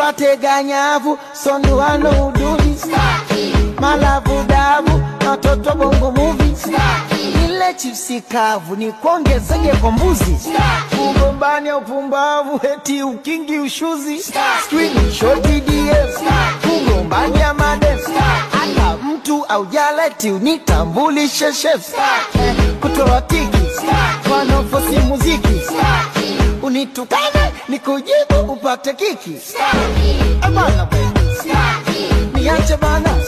twatega nyavu sonduano uduli malavu davu na watoto bongo muvi ile chipsi kavu ni kuongezege kwa mbuzi kugombania upumbavu eti ukingi ushuzi screenshot ds kugombania madem hata mtu aujaleti unitambulishe chef kutoa kiki wanaofosi muziki unitukane nikujibu upate kiki Eh, bana, niache bana